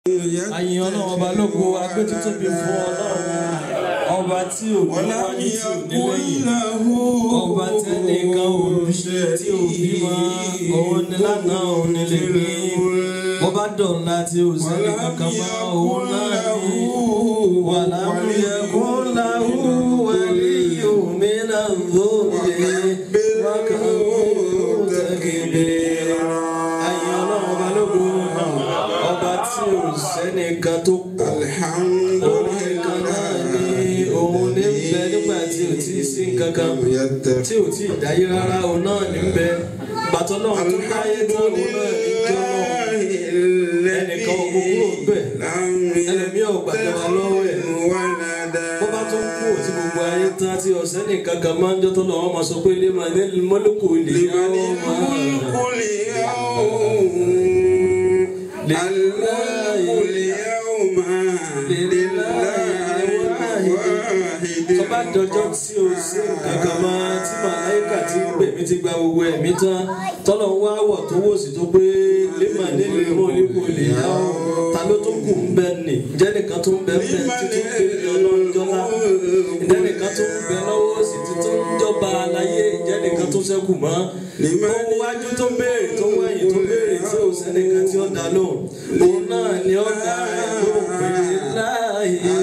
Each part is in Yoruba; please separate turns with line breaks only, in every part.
Àyìn ọlọ́run ọba lógo agbé tuntun bí fún ọlọ́run ọba tí ò ní wáyé tí ò ní lẹ́yìn ọba tẹ́nìkan ò bí tí ò bí mọ́ òun ni lánàá òun ni lè ní ọba dọ̀la tí ò sẹ́ni kankan mọ́ òun náà ní wàlámúyẹ kó láwù wẹ̀lí omi náà lóde wákàtí tẹ̀gẹ̀dẹ̀ àyìn ọlọ́run ọba lógo ọba tí ò sẹ́nìkan tó pọ̀ òun nìkan náà ní òun ní bẹ nígbà tí ò tí ì sí nǹkankan tí ò tí ì dáyé rárá òun náà ní bẹ gbàtọ́ náà tó dáyé tó òun náà ní jọ náà ẹnìkan ò kúrò bẹ̀ ẹlẹ́mìí ò gbàjọba lọ́wọ́ ẹ̀ bó bá tó kú òtí gbogbo ayé tán tí ọ̀sẹ́ nìkan kan máa ń jọ́ tó lọ́wọ́ máa sọ pé lè máa ní mọ́lùkù lè yọ tọ́ba dọjọ́ tí o sí kankan máa tí màláìkà ti ń pè mí ti gba gbogbo ẹ̀mí tán tọ́lọ̀ ń wá wọ̀ tó wò sí tó pé lèmọ̀ nílùú mọ́ nípò lè yá ọ́ ta ló tó kù ń bẹ nì ǹjẹ́ nìkan tó ń bẹ ń bẹ títí ń pè ní ọlọ́njọ́lá ǹjẹ́ nìkan tó ń bẹ lọ́wọ́ sí títí ń jọba aláyé ǹjẹ́ nìkan tó ṣẹ́kù mọ́ tó ń wájú tó ń béèrè tó ń wẹ̀yìn tó ń béèrè tí ò sẹ́nìkan tí ó dá lóhùn òun náà ni ó dá ẹ̀ lóhùn pé láàyè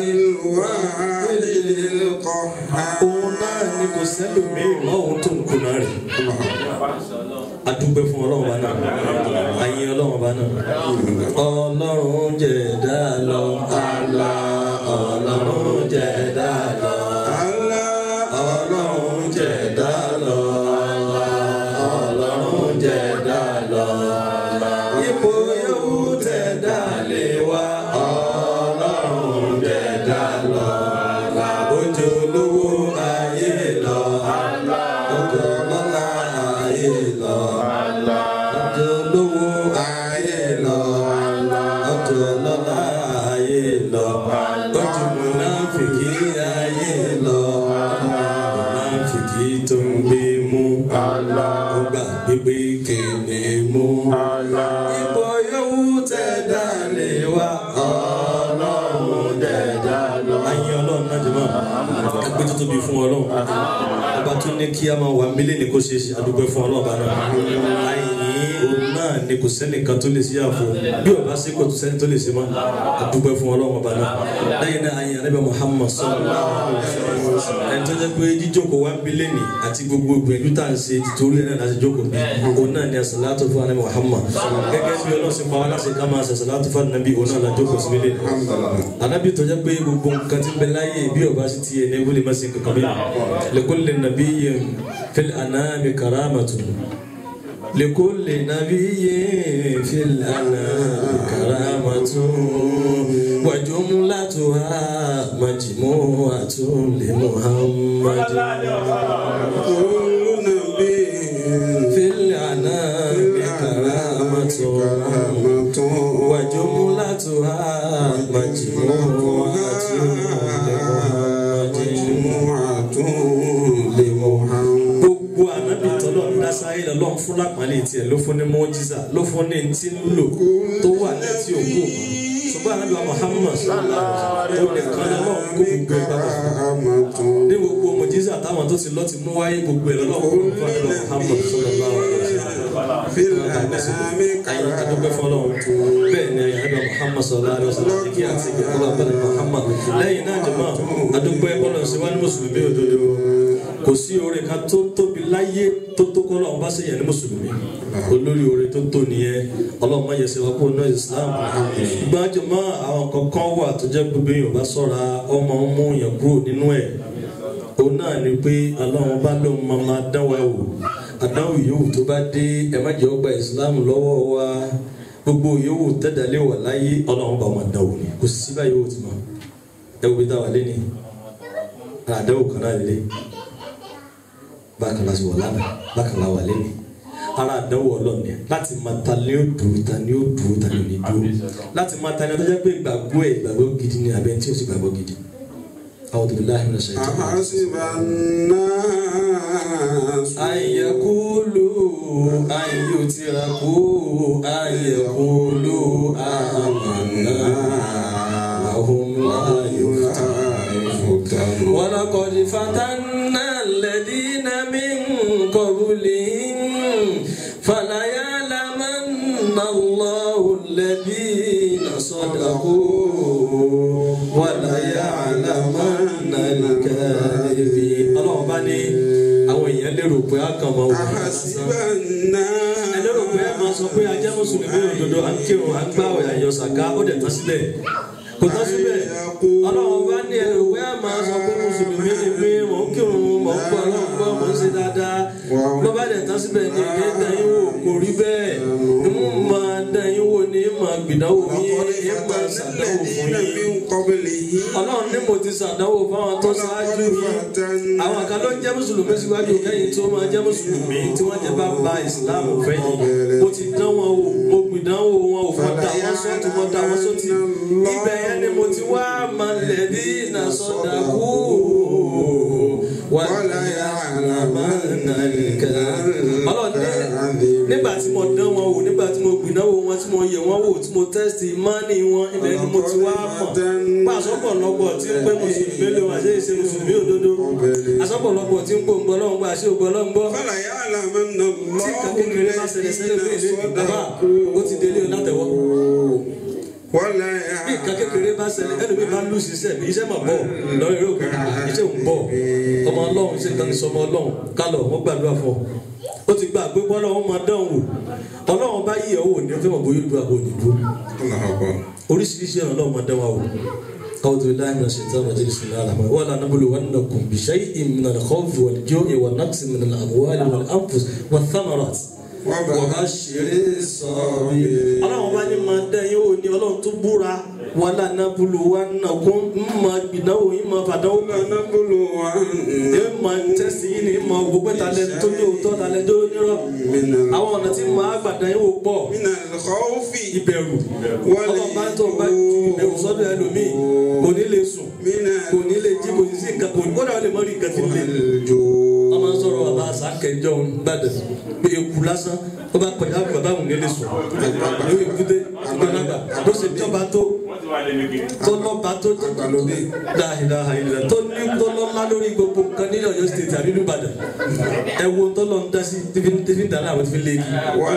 òun náà ni kò sẹ́lòmíì mọ́ òun tó ń kunná rẹ̀ adúgbẹ́ fún ọlọ́run bá náà àyìn ọlọ́run bá náà ọlọ́run jẹ̀dá lọ àlá ọlọ́run jẹ̀dá lọ àlá ọlọ́run jẹ̀dá lọ àlá ọlọ́run jẹ̀dá lọ ipò yòówù tẹ̀dá lè wá ọlọ́run jẹ̀dá lọ ojú olówó ayé lọ ojú ọlọ́lá ayé lọ ojú olówó ayé lọ ojú ọlọ́lá ayé lọ ojú múnáfìkì ayé lọ múnáfìkì tó ń gbé mú ọgbà gbígbé kéde mú ipò yòówù tẹ̀dá lè wá ọlọ́run dẹ̀dá lọ. ayé ọlọ́run náà jẹ́ mọ́ ẹgbẹ́ tó tóbi fún ọlọ́run ọba tó ní kí a máa wà mílíọ̀nù kó ṣe ṣe àdúgbò fún ọlọ́run bá náà àyìn òun náà ni kò sẹ́nìkan tó lè ṣe àfọ bí ọba ṣe kò tó sẹ́ni tó lè ṣe mọ́ àdúgbò fún ọlọ́run bá náà lẹ́yìn náà àyìn àrẹ́bẹ̀ Muhammad sallallahu alaihi wasallam ẹni tó jẹ́ pé jíjókòó wá mílíọ̀nù àti gbogbo ìgbìyànjú tá à ń ṣe tìtorí ẹ̀ náà láti jókòó bí òun náà ni àṣàlátò fún àrẹ́bẹ̀ Muhammad gẹ́gẹ́ bí ọlọ́run ṣe pa wá láṣẹ ká máa ṣàṣàlátò fún ànábì òun náà lájókòó sí mílíọ̀nù ànábì tó jẹ́ pé gbogbo nǹkan tí ń bẹ láyé bí ọba sì ti yẹ ní wúlé má sí kankan bí lẹ́kọ́lẹ̀ nàbí yẹn fil anami karamatun لكل نبي في الأنام كرامة وجملتها مجموعة لمحمد
كل نبي
في الأنام كرامة وجملتها مجموعة لمحمد gbogbo anabi tọ́lọ̀ ń dá sáyé lọ lọ́n fún lápàlẹ́ tiẹ̀ ló fún ní mọ́jísà ló fún ní ti ń lò tó wà ní ti òkú mọ́ ṣùgbọ́n anabi wa Muhammad ó nìkan ní lọ́n kó gbogbo ẹ̀ bàbà ní gbogbo mọ́jísà táwọn tó ti lọ́ ti mú wáyé gbogbo ẹ̀ lọ́n kó gbogbo ẹ̀ lọ́n Muhammad sallallahu alaihi wasallam ayi adúgbò fọlọ́ bẹ́ẹ̀ ni anabi wa Muhammad sallallahu alaihi wasallam kí àti ìgbàlá bẹ́ẹ̀ Muhammad lẹ́yìn náà jọ̀mọ́ adúgbò ẹ̀ bọ́lọ̀ sí wá ní mùsùlùmí òdodo kò sí oore kan tó tóbi láyé tó tó kọ́ lọ́wọ́ bá ṣèyàn ní mùsùlùmí olórí oore tó tó nìyẹn ọlọ́run má yẹsẹ̀ wá kó ná islam gbájú mọ́ àwọn kankan wà tó jẹ́ gbogbo èèyàn bá sọ̀ra ọmọ ń mú yàn kúrò nínú ẹ̀ òun náà ni pé ọlọ́run bá lóun máa máa dán wa wò àdánwò yòówù tó bá dé ẹ má jẹ́ ó gba islam lọ́wọ́ wa gbogbo yòówù tẹ́dálé wà láyé ọlọ́run bá máa dán wò ni kò sí báyìí yòówù ti mọ̀ ẹ wo bí táwa lé ní àdánwò kan náà lé bákan la wà lánàá bákan la wà lẹ́nu ara àdánwò ọlọ́run ni láti máa ta ni ó dùn ta ni ó dùn ta ni ò ní dùn láti máa ta ni ó jẹ́ pé ìgbàgbọ́ ẹ̀ ìgbàgbọ́ gidi ni abẹ́ tí ó sì gbàgbọ́ gidi a'udhu billahi minash shaitani rajim.
أحسب الناس
أن يقولوا أن يتركوا أن يقولوا آمنا وهم لا يفتنون ولقد فتنا الذين من قبلهم فليعلمن الله الذين صدقوا وليعلمن الكاذبين الله بني àwọn èèyàn lérò pé a kàn máa wò ó
أحسب
lásán
الناس
ẹ lérò pé ẹ máa sọ pé ajá mùsùlùmí òdodo à ń kírun à ń gbààwẹ̀ àyọ sàká ó dẹ̀ tán sílẹ̀ kò tán síbẹ̀ ọlọ́run bá ní ẹ rò pé ẹ máa sọ pé mùsùlùmí ni pé mò ń kírun mò ń gbọ́ ọlọ́run gbọ́ mò ń ṣe dáadáa bó bá dẹ̀ tán síbẹ̀ ní ilé dẹ́yìn wò kò rí bẹ́ẹ̀ ń máa dẹ́yìn wò ní máa gbìdánwò yín
وقد
ń máa
فتنا
ṣàdánwò fún
الذين
yín
من قبلهم
ọlọ́run ní mo ti ṣàdánwò fáwọn tó ṣáájú
ولقد
yín
فتنا
àwọn kan ló ń jẹ́ mùsùlùmí síwájú kẹ́yìn tí ó máa jẹ́ mùsùlùmí tí wọ́n jẹ́ bá ba ìsìláàmù fẹ́yìn mo ti dán wọn wò mo gbìdánwò wọn ò fọ́n dà wọ́n sọ́tún wọ́n dà wọ́n sọ́tì ibẹ̀ yẹn ni mo ti wá malẹ̀ bí iná sọ́dà kú wàlá àlàmánà nìkan ọlọ́run ní nígbà tí mo dán wọn wò nígbà tí mo gbìdánwò wọn tí mo yẹ̀ wọ́n wò tí mo tẹ́sítì mánì wọn ibẹ̀ ni mo ti wá mọ̀ pàṣọpọ̀lọpọ̀ tí ń pẹ́ mùsùlùmí lè wà sí ìṣe mùsùlùmí òdodo àṣọpọ̀lọpọ̀ tí ń gbòǹgbọ́ lọ́ngbọ́ àṣẹ ògbọ́lọ́ngbọ́
فليعلمن
tí
الله
kan kékeré bá ṣẹlẹ̀ ṣẹlẹ̀ bí ilé
الذين
bàbá ó ti délé o látẹ̀wọ́
ولا
bí nǹkan kékeré bá ṣẹlẹ̀ ẹlòmíì bá lù síṣẹ́ bí iṣẹ́ máa bọ̀ lọ́wọ́ eré òkè iṣẹ́ òun bọ̀ ọmọ ọlọ́run ṣe kan sọmọ ọlọ́run kálọ̀ wọ́n gbàdúrà fún ọ ó ti gbà pé bọ́lá wọn máa dán wò ọlọ́run bá yí ọwọ́ ní ọjọ́ ìbòyè dúró àbò òdìdó
الله أكبر
oríṣiríṣi ọ̀nà ọlọ́run máa dán wa wò أعوذ بالله من الشيطان الرجيم بسم الله الرحمن الرحيم ولا نبلونكم بشيء من الخوف والجوع والنقص من الأموال والأنفس والثمرات wàbáṣiré sọ̀rọ̀. ọlọ́run bá ní máa dá yín wò ní ọlọ́run tó búra wà lánà bulu wà nà kó ń máa gbìdánwò yín máa fàdánwò kan.
ونبلون
ẹ máa tẹ́sí yín ní máa gbogbo talẹ̀ tó ní òótọ́ talẹ̀ tó nírọ̀.
من
àwọn ọ̀nà tí máa gbàdá yín wò pọ̀
من الخوف
ìbẹ̀rù. ọlọ́run bá tó bá ju ìbẹ̀rù sọ́dọ̀ ẹlòmíì kò ní lè sùn
من
kò ní lè jí kò ní sí nǹkan kò ní kódà ó lè mọ́ rí nǹkan tí ń lè
الجوع
wọ́n máa ń sọ̀rọ̀ bàbá àsákẹ́jọ́ gbàdẹ̀ pé eku lásán ó bá kọjá bàbá òun nílé sùn lórí èkúté ìgbàlagbà ló ṣe jọba tó tó lọ́ba tó dáhìdáhà ìlẹ̀ tó ní tó lọ́lá lórí gbogbo nǹkan ní Ọ̀yọ́ state àbí ní Ìbàdàn ẹ wo tó lọ ń dá sí tífí ń dáná àwọn tífí léegi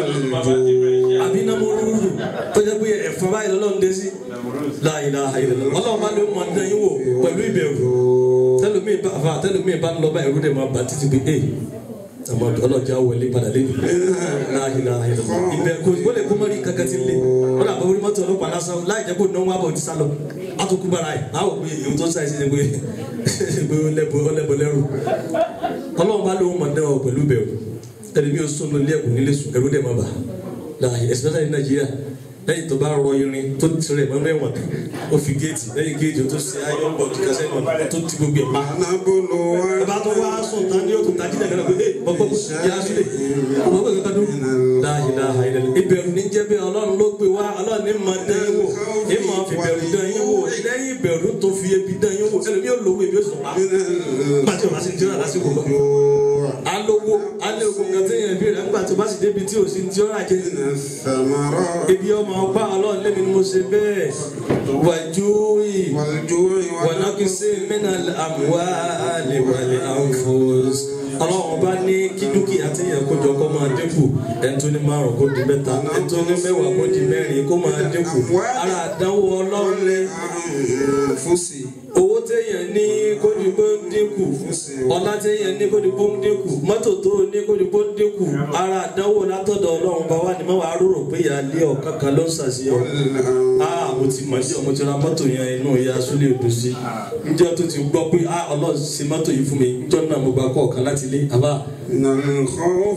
والجوع
àbí iná mọ́rúurú tó jẹ́ pé ẹ̀fọn báyìí lọ́lọ́ ń dé sí dáhìdáhà ìlẹ̀ ọlọ́run bá ló mọ̀ dán yín wò pẹ̀lú ìbẹ̀rù tẹlumi bá fa tẹlumi bá ń lọ báyìí ẹrú dẹ̀ máa bá títí pé ee àmọ́ ọlọ́jà wọlé padà lẹ́nu láàyè láàyè lọ ibẹ̀ kò kó lè kó mọ́rí kankan ti lé wọn làbọ̀ orí mọ́tò ọlọ́pàá lásán láì jẹ́ kó náwó àbọ̀ ti sá lọ àtúkú bára ẹ̀ àwọn òbí èyí tó sáyé sí ni pé pé ó lẹ́bọ̀ ó lẹ́bọ̀ lẹ́rù ọlọ́run bá lóun mọ̀ dẹ́ ọ pẹ̀lú bẹ̀rù ẹlẹ́mi ó sọnù ilé ẹ̀kọ́ nílé sùn ẹrú dẹ̀ máa bà láàyè especially ní Nàìjíríà lẹ́yìn tó bá rọ irin tó tirẹ̀ mọ́ mẹ́wọ̀n ó fi géètì lẹ́yìn géètì tó ṣe ayọ́ bọ̀ kíkásẹ́ náà tó ti gbogbo ẹ̀ pa
ونبلون
bá tó wá sùn tán ní òtún tají lẹ́gbẹ̀rẹ́ pé ee bọ́kọ́ yá sílẹ̀ ọmọ pé kankan dún. láàyè láàyè lẹ́nu ìbẹ̀rù ní jẹ́ bí ọlọ́run ló gbé wá ọlọ́run ní máa dán yín wò ní máa fi bẹ̀rù dán yín wò lẹ́yìn ìbẹ̀rù tó fi ebi dán yín wò ẹlòmí ò lówó ebi ó sùn pa nígbà tí o bá sì ń tíra lásìkò lọ. alówó alówó nǹkan tí yẹn bí rẹ̀ nígbà tí o bá sì débi tí o sì ń tíra jẹ
الثمرات
ebi ọmọ ọgbà ọlọ́run lẹ́mi ni mo ṣe bẹ́ẹ̀ wàjúwì
والجوع
wọnàkísí mẹ́nà àmúwálé wàlé àǹfọ̀s ọlọ́run bá ní kí dúkìá tí yẹn kó jọ kó máa dínkù ẹni tó ní márùn kó di mẹ́ta ẹni tó ní mẹ́wàá kó di mẹ́rin kó máa dínkù ara àdánwò ọlọ́run ní
والأنفس
owó téèyàn ní kó di kó dínkù ọlá téèyàn ní kó di kó dínkù mọ́tò tó ní kó di kó dínkù ara àdánwò látọ̀dọ̀ ọlọ́run bá wà ní mọ́wàá rúrò pé ìyá ilé ọ̀kan kan ló ń ṣàṣeyọ ah mo ti mọ̀ sí ọmọ tí ra mọ́tò yẹn inú ìyá súlẹ̀ odò sí njẹ́ tó ti gbọ́ pé ah ọlọ́run ṣe mọ́tò yìí fún mi njọ́ náà mo gba kọ́ ọ̀kan láti ilé àbá
من الخوف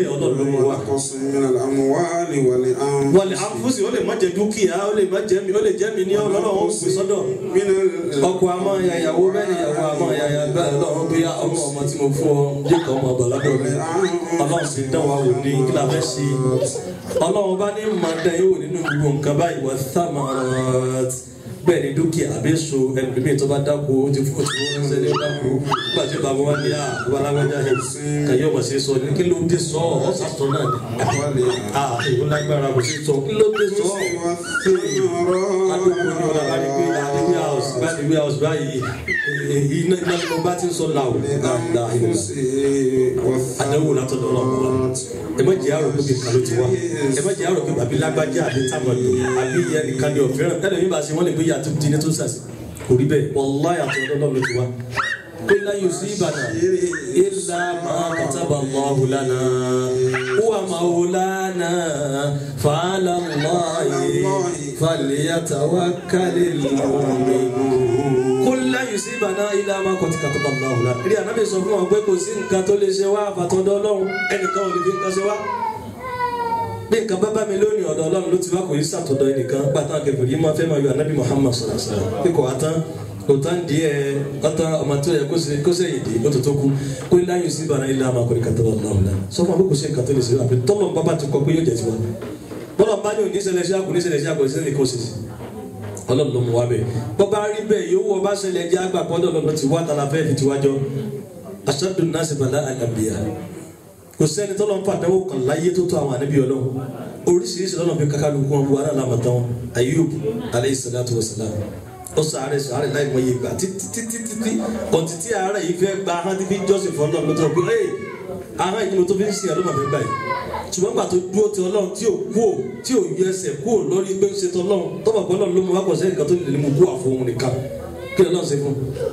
والنقص من الأموال والأنفس
wọlé àfúsì ó lè má jẹ dúkìá ó lè má jẹ mi ó lè jẹ mi ní ọlọ́run ó pè sọ́dọ̀
من
ọkọ àmọ́ ìyàwó bẹ́ẹ̀ ni ìyàwó àmọ́ ìyàyà bẹ́ẹ̀ lọ́run bí ọmọ ọmọ tí mo fún ọ jẹ́ kọ́ ọmọ ọ̀bọ̀ lọ́dọ̀ mi ọlọ́run sì dán wa wò ní kí la fẹ́ ṣe ọlọ́run bá ní máa dán yín wò nínú gbogbo nǹkan báyìí wà thamarot bẹ́ẹ̀ ni dúkìá àbí so ẹlòmíì tó bá dáko ó ti fún òtún wọn ṣẹlẹ̀ ó dáko nígbà tí bàbá wa ní àbúrò alágbájá yẹn kàyé ọmọ sí sọ ní kí ló dé sọ ọ sàtọ náà ni ah èyí ó lágbára kò sí sọ kí ló dé sọ adókòó ni ọ̀la bá ní pé adébíyà house bá ní wíyà house báyìí èyí iná iná ló bá ti ń sọ làwọ̀ dáadáa àdánwò látọ̀dọ̀ ọlọ́run wa ẹ má jẹ́ àrò pé kìkan ló ti wá ẹ má jẹ́ àrò pé bàbí lágbájá àbí tábàdù àbí ìyá nìkan ni ọ̀fẹ́ràn ẹ̀rọ yìí bá ṣe wọ́n lè gbé yàtọ̀ di ní tó sàṣì kò rí bẹ́ẹ̀ wallahi àtọ̀dọ̀ ọlọ́run ló ti wá. قل لا يصيبنا إلا ما كتب الله لنا هو مولانا فعلى الله فليتوكل المؤمنون قل لا يصيبنا إلا ما كتب الله لنا rí ànábì sọ fún wọn pé kò sí nǹkan tó lè ṣe wá àfàtọ́dọ̀ ọlọ́run ẹnìkan ò lè fi nǹkan ṣe wá bí nǹkan bá bá mi lónìí ọ̀dọ̀ ọlọ́run ló ti wá kò yí sàtọ̀dọ̀ ẹnìkan gbàtàn kẹfìrí yìí máa fẹ́ máa yọ ànábì Muhammad sallallahu alaihi wasallam pé kò wá tán kò tán díẹ̀ ọ̀tá ọmọ tó yẹ kó sẹ́yìn dé ó tó tó kú kó ilé ayé síbi àná ilé àmà kò ní kàtà wọn náà wọn sọ fún àbúkù sí nǹkan tó lè ṣe àbí tọ́lọ̀ bàbá ti kọ pé yóò jẹ tiwa bọ́lá bá ní òní ṣẹlẹ̀ sí àkùn ní ṣẹlẹ̀ sí àkùn ìṣẹ̀lẹ̀ kò sì sí ọlọ́run ló mú wa bẹ́ẹ̀ bọ́bá rí bẹ́ẹ̀ yóò wọ bá ṣẹlẹ̀ jẹ́ àgbà pọ́ńdọ̀ lọ́nà tí wá tala fẹ́ẹ́ fi tiwájọ́ aṣáájú náà sì bàlá àgàbíyà kò sẹ́ni tọ́lọ́ ń pàdánwò kan láyé tó tó àwọn ànábì ọlọ́run oríṣiríṣi lọ́nà bí kakaluku wọn bu ara làmọ̀tán Ayub aleyhi salatu wa salam ó sàárẹ̀ sàárẹ̀ láì mọ iye gbà títí títí títí ọ̀tí tí àárẹ̀ yìí fẹ́ gba ahọ́n tí fi jọ́sìn fún ọlọ́run ló tó pé ẹ́ ahọ́n yìí ni mo tó fi ń sin ọlọ́run fẹ́ gbà yìí ṣùgbọ́n gbà tó dúró ti ọlọ́run tí ò kú ò tí ò yọ ẹsẹ̀ kú ò lórí pé ń ṣe tọ́ ọlọ́run tọ́pọ̀ pé ọlọ́run ló mú wákọ̀ sẹ́yìn kan tó lè mú kú àfohùn nìkan kí ọlọ́run ṣe fún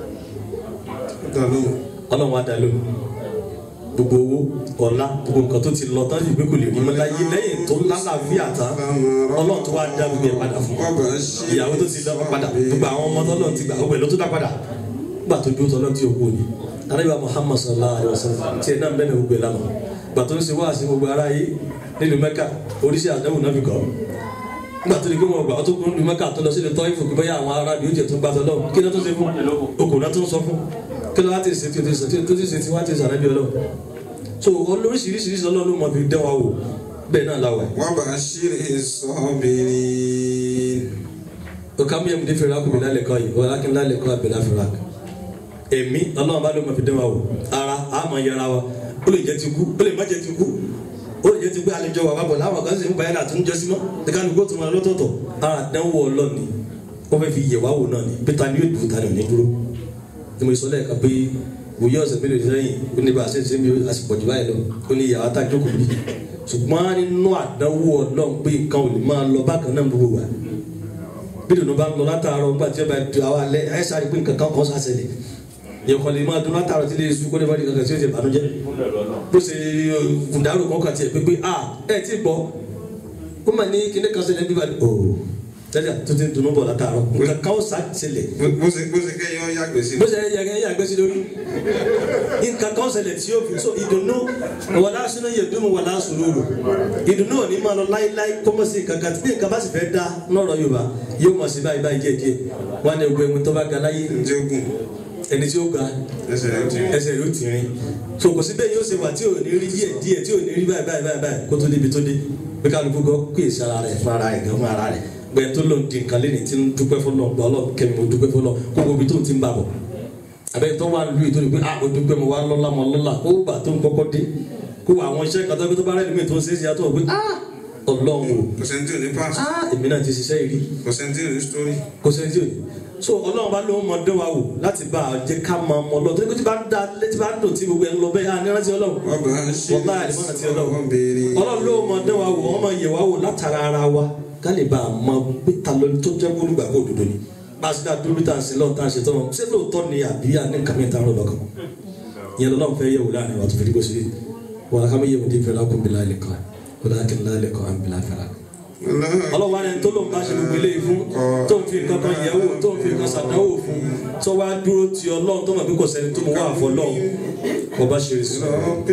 ọlọ́run á dá lóhùn gbogbo owó ọ̀la gbogbo nǹkan tó ti lọ tán yìí pé kò lè rí mọ́ láyé lẹ́yìn tó lálàáfíà tán ọlọ́run tó wá dá gbogbo ẹ̀ padà fún ìyàwó tó ti lọ padà gbogbo àwọn ọmọ tọ́lọ́run ti gbà gbogbo ẹ̀ ló tó dá padà gbà tó dúró tọ́lọ́run tí òkú ni arábíà Muhammad sallallahu alayhi wa sallam tiẹ̀ náà bẹ́ẹ̀ ni gbogbo ẹ̀ lánàá gbà tó ń ṣe wáàsí gbogbo ara yìí nílùú Mẹ́kà oríṣi àdáwò náà fi kọ́ nígbà tó ní kí wọn gbà tó kún ní Mẹ́kà tó lọ sí ilé tọ́ ìfòkè bóyá àwọn ará ni ó jẹ tó gbà tọ́lọ́ kí ló tó ṣe fún okùn náà tó ń sọ fún kí ló wá ti ṣe tí ó ti ṣe tí ó ti ṣe tí wá ti ṣàrẹ́bí ọlọ́run so olóríṣiríṣiríṣi ọlọ́run máa fi dán wa wò bẹ́ẹ̀ náà láwà.
وبشر الصابرين
ọ̀ká mi yẹn mi fẹ́ràn akùnrin lálẹ́ kọ́ yìí ọ̀la kí n lálẹ́ kọ́ àbẹ̀là fẹ́ràn ak. èmi ọlọ́run bá ló máa fi dán wa wò ara a máa yẹra wa ó lè jẹ́ ti kú ó lè má jẹ́ ti kú ó lè jẹ́ ti pé àlejò wà wábọ̀ láwọn kan sì ń báyìí láti ń jọ sí mọ́ ẹ̀ka ní kó tó máa lọ́tọ̀ọ̀tọ̀ ara dánwò ọlọ́ni wọ́n fẹ́ fi yẹ̀ wá wò náà ni pété ni yóò dùn tani ò ní dúró ni mo sọ lẹ́ẹ̀kan pé wòye ọ̀sẹ̀ mélòó sẹ́yìn ó ní bá a ṣe ń ṣe mi àsìkò jù báyìí lọ ó ní ìyàwó àtàjọ kò ní ṣùgbọ́n nínú àdánwò ọlọ́run pé nǹkan ò lè máa lọ bákan náà gbogbo wa bí dùnú bá ń lọ látàárọ̀ nígbà tí ó bá du àwọn alẹ́ ẹ̀ sáré pé nǹkan kan kan ṣàṣẹlẹ̀ yẹ kọ́ lè máa dún látàárọ̀ tí lè sùn kó lè má di kankan tí ó ṣe bànújẹ́ bó ṣe kùndàrú kan kàn tiẹ̀ pé pé a ẹ̀ ti gbọ́ ó mà ní kíní kan ṣẹlẹ̀ bí balẹ̀ ooo tẹ́lẹ̀ tó ti dùnú bọ̀ látàárọ̀ nǹkan kan ó ṣàṣẹlẹ̀
bó ṣe bó ṣe kẹ́yìn ọ́ yàgbẹ́ sí
bó ṣe yẹ kẹ́ yàgbẹ́ sí lórí nǹkan kan ṣẹlẹ̀ tí yóò fi so ìdùnnú wàlá sínú yẹ dùnú wàlá sùúrù ìdùnnú ò ní máa lọ láíláí kọ́mọ́ sí kankan tí nǹkan bá sì fẹ́ dá lọ́rọ̀ Yorùbá yóò mọ̀ sí báyìí báyìí díẹ̀ díẹ̀ wọn ni ogun ẹ̀mú tó bá ga láyé
ǹjẹ́ ogun
ẹni tí ó ga
ẹsẹ̀ rẹ̀ ti
ẹsẹ̀ rẹ̀ ó ti rìn so kò sí bẹ́ẹ̀ yóò ṣe wà tí ò ní rí díẹ̀ díẹ̀ tí ò ní rí báyìí báyìí báyìí kó tó débi tó dé pé kálukú gan kó èsì ara rẹ̀ fún ara rẹ̀ gan fún ara rẹ̀ gbẹ tó lòun di nǹkan lẹ́ni tí ń dúpẹ́ fọlọ́ gbọ́ ọlọ́ kẹ́mi mo dúpẹ́ fọlọ́ kó gbogbo tó ti ń bà bọ̀ abẹ́ tó wà lóye tó ní pé ah o dúpẹ́ mo wá lọ́lá mo lọ́lá kó bà tó ń kọ́kọ́ dé kó àwọn iṣẹ́ kan tó tó bá rẹ̀ lómi tó ń ṣe é ṣe àtọ̀ pé ah ọlọ́run o
kò sẹ́ni tí ò ní pass
ah èmi náà ti ṣiṣẹ́ yìí rí
kò sẹ́ni tí ò ní story
kò sẹ́ni tí ò ní so ọlọ́run bá lóun mọ dán wa wò láti bá a jẹ́ ká máa mọ lọ́wọ́ tó ní kó tí bá ń da létí bá ń dùn tí gbogbo ẹ̀ ń lọ bẹ́ẹ̀ á ní rántí ọlọ́run
ọba ṣe
wọ́n láì lè mọ́nà tí ọlọ́run
ọbẹ̀rẹ̀
ọlọ́run ló mọ dán wa wò wọ́n mọ yẹ̀ wá wò látara ara wa ká lè bá a mọ pé ta ló tó jẹ́ olùgbàgbọ́ òdodo ni bá a sì dá dúró tá a sì lọ́ọ̀ tá a ṣe tọ́ ṣé lóòótọ́ ni àbí àní kàmí ta ló lọ́kàn ìyẹn lọ́lọ́run fẹ́ yẹ̀wò láàrin wa tó fi dígbò sí wàlá ká mi yẹ̀wò dé fẹ́ lákùn bílá ilẹ̀ kan wàlá kí n lálẹ́ kan àmì bílá fẹ́ lákùn ọlọ́wọ́ ẹni tó lóun bá ṣe gbogbo eléyìí fún tó ń fi nǹkan kan yẹ̀ wò tó ń fi nǹkan ṣàdánwò fún tó wá dúró ti ọlọ́run tó mọ̀ pé kò sẹ́ni tó mọ̀ wá àfọ lọ́hùn kò bá ṣe sọ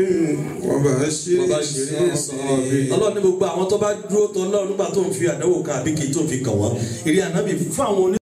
ọba ṣe
kò bá ṣe sọ ọlọ́run ní gbogbo àwọn tó bá dúró tọ́ ọlọ́run nígbà tó ń fi àdánwò kan àbí kì í tó ń fi kàn wọ́n ìrìn ànábì fún àwọn oní